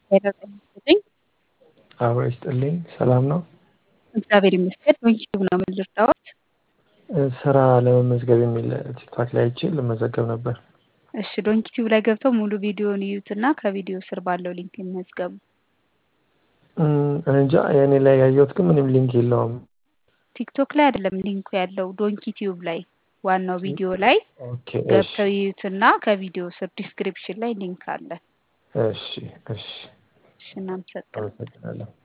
ሄሎ ጤና ይስጥልኝ። አብሮ ይስጥልኝ። ሰላም ነው? እግዚአብሔር ይመስገን። ዩቲዩብ ነው ምን ልርዳዎት? ስራ ለመመዝገብ የሚል ቲክቶክ ላይ አይቼ ልመዘገብ ነበር። እሺ ዶንኪ ቲዩብ ላይ ገብተው ሙሉ ቪዲዮውን ይዩትና ከቪዲዮ ስር ባለው ሊንክ ይመዝገቡ። እኔ እንጃ የእኔ ላይ ያየሁት ግን ምንም ሊንክ የለውም። ቲክቶክ ላይ አይደለም ሊንኩ ያለው ዶንኪ ቲዩብ ላይ ዋናው ቪዲዮ ላይ ኦኬ እሺ ገብተው ይዩትና ከቪዲዮ ስር ዲስክሪፕሽን ላይ ሊንክ አለ። እሺ እሺ እሺ እናመሰግናለን። አመሰግናለሁ።